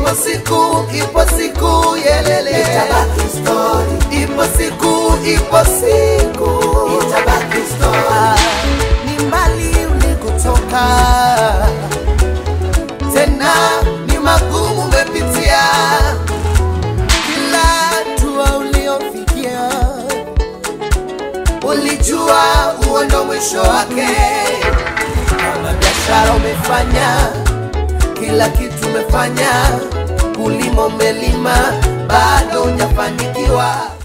ipo siku, ipo siku yelele, Itabaki story. ipo siku, ipo siku Itabaki story. Ah, ni mbali ulikotoka, tena ni magumu umepitia, kila hatua uliofikia ulijua huo ndo mwisho wake. Kama biashara umefanya, kila kitu umefanya, kulima umelima, bado hujafanikiwa.